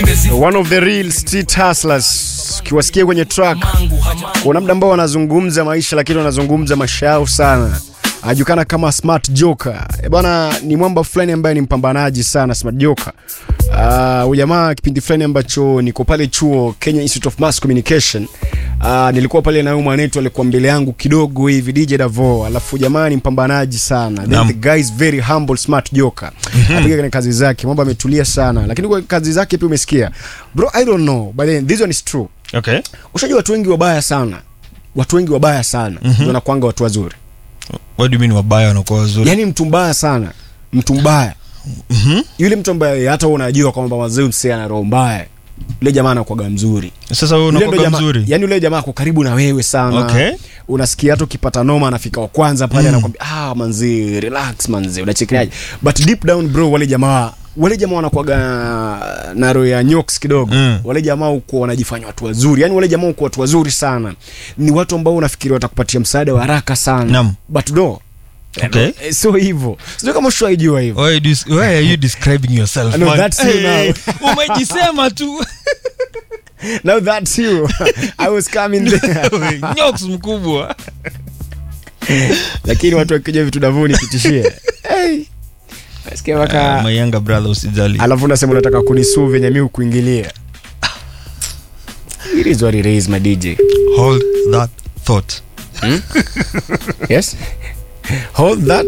one of the real street hustlers ukiwasikia kwenye track kuna muda ambao wanazungumza maisha lakini wanazungumza maisha yao sana anajulikana kama smart joker e bwana ni mwamba fulani ambaye ni mpambanaji sana smart joker uh, ujamaa kipindi fulani ambacho niko pale chuo kenya institute of mass communication uh, nilikuwa pale na huyu mwanetu alikuwa mbele yangu kidogo hivi dj davo alafu jamaa ni mpambanaji sana Then Naam. the guy is very humble smart joker apiga kwenye kazi zake mambo ametulia sana lakini kwa kazi zake pia umesikia bro i don't know but then this one is true okay ushajua watu wengi wabaya sana watu wengi wabaya sana mm-hmm. wanakwanga watu wazuri what do you mean wabaya wanakuwa wazuri yaani mtu mbaya sana mtu mbaya Mhm. yule mtu ambaye hata wewe unajua kwamba wazee msee ana roho mbaya yule jamaa anakuwaga mzuri sasa wewe Yule ndo unakuwa jamaa- mzuri yaani yule jamaa ako karibu na wewe sana Okay. unasikia hata ukipata noma anafika wa kwanza pale anakwambia ah manzi relax manzi unachekeaje but deep down bro wale jamaa wale jamaa wanakuwaga na roho ya nyoks kidogo Mm. wale jamaa huko wanajifanya watu wazuri yani wale jamaa huko watu wazuri sana ni watu ambao unafikiri watakupatia msaada wa haraka sana Naam. but no Okay. Eh, sio hivyo sio kama ushaijua hivyo Why, do you, why are you describing yourself No, man? that's you Hey, umejisema tu now that's you i was coming there nyoks mkubwa lakini watu wakija vitu davuni kitishie hey. nasikia mpaka uh, my younger brother usijali alafu unasema unataka kunisuu venye mi ukuingilia it is what it is my dj hold that thought yes hold that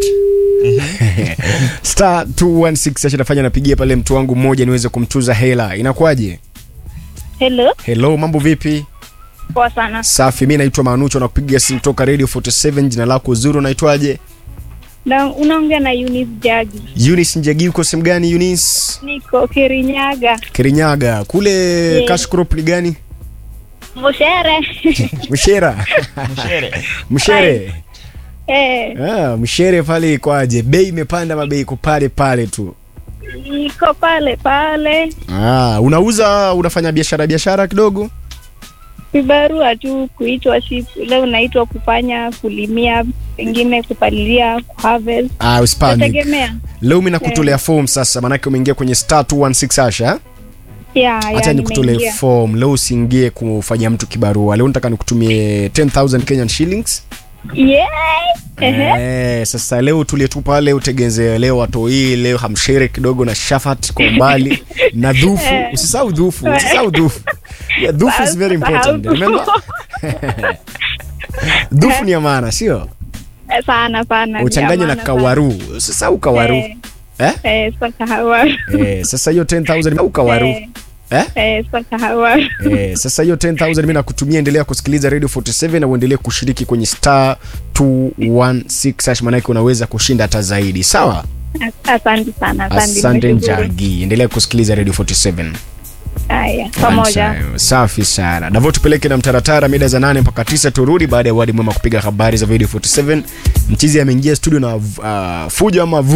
star 216 ashinafanya napigia pale mtu wangu mmoja niweze kumtuza hela inakuwaje Hello, hello mambo vipi poa sana. safi mi naitwa manucho na kupiga simu toka radio 47 jina lako uzuri unaitwaje Na unaongea na Eunice Jagi. Eunice Njagi uko sehemu gani Eunice Niko Kirinyaga. Kirinyaga kule Yeah. cash crop ni gani Mshere. Mshera Mshere eh, ah, Mshere pale ikwaje bei imepanda mabei iko pale pale tu niko pale pale. ah, unauza unafanya biashara biashara kidogo Vibarua tu kuitwa ship. Leo naitwa kufanya kulimia, pengine kupalilia, kuharvest. ah, usipanic Nategemea. leo mi nakutolea form sasa maanake umeingia kwenye star 216 asha Yeah, hata yeah, nikutolee nimeingia. form leo usiingie kufanyia mtu kibarua leo nataka nikutumie 10000 kenyan shillings Yeah. Ehe. Eh, sasa leo tulie tu pale utegeze leo watoi leo hamshere kidogo na shafat kwa umbali na dhufu usisahau dhufu usisahau dhufu yeah, dhufu is very important remember dhufu ni ya maana sio Eh, Sana sana. ni uchanganye na amana kawaru usisahau kawaru Eh. eh? sana. Eh, sio kahawa. eh, sasa hiyo 10000 au kawaru Eh, eh? eh, sio kahawa. Eh, sasa hiyo 10000 mimi nakutumia endelea kusikiliza radio 47 na uendelee kushiriki kwenye star 216 hash maanake unaweza kushinda hata zaidi sawa Asante sana. Asante. asante nimeshukuru. njagi endelea kusikiliza radio 47 Haya, pamoja. Asante. safi sana davo tupeleke na mtaratara mida za nane mpaka tisa turudi baada ya wadi mwema kupiga habari za radio 47 mchizi ameingia studio na uh, fujo ama vu